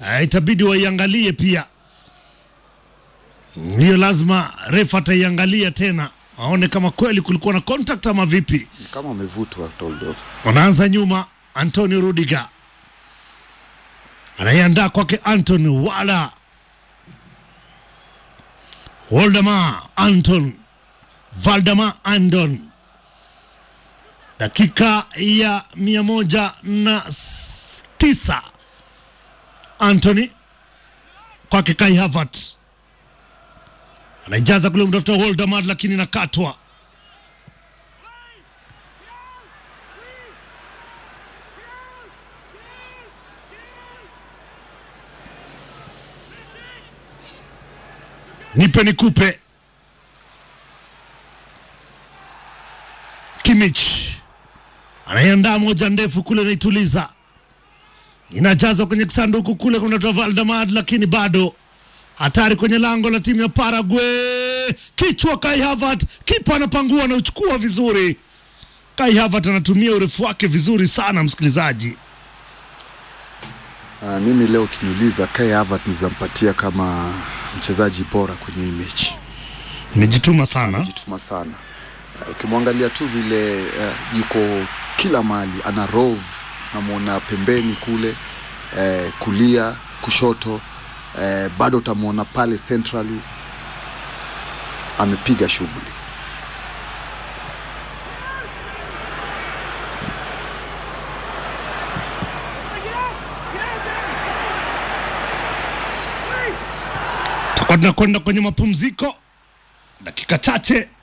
uh, itabidi waiangalie pia hiyo, lazima refa ataiangalia tena aone kama kweli kulikuwa na contact ama vipi. kama amevutwa Toldo. Wanaanza nyuma, Antonio Rudiger anaiandaa kwake Anton wala Waldemar Anton Valdemar Andon, dakika ya mia moja na s- tisa Anthony kwake Kai Havertz anaijaza kule mtafuta Waldemar, lakini nakatwa nipe nikupe. Kimmich anaiandaa moja ndefu kule, naituliza inajazwa kwenye kisanduku kule, kuna Valdemar, lakini bado hatari kwenye lango la timu ya Paraguay. Kichwa Kai Havertz, kipa anapangua na uchukua vizuri. Kai Havertz anatumia urefu wake vizuri sana, msikilizaji. Uh, mimi leo ukiniuliza Kai Havertz nizampatia kama mchezaji bora kwenye hii mechi. Amejituma sana. Jituma sana. Uh, Ukimwangalia tu vile uh, yuko kila mahali, ana rove, namwona pembeni kule uh, kulia, kushoto uh, bado utamwona pale centrally, amepiga shughuli. Tutakuwa tunakwenda kwenye mapumziko dakika chache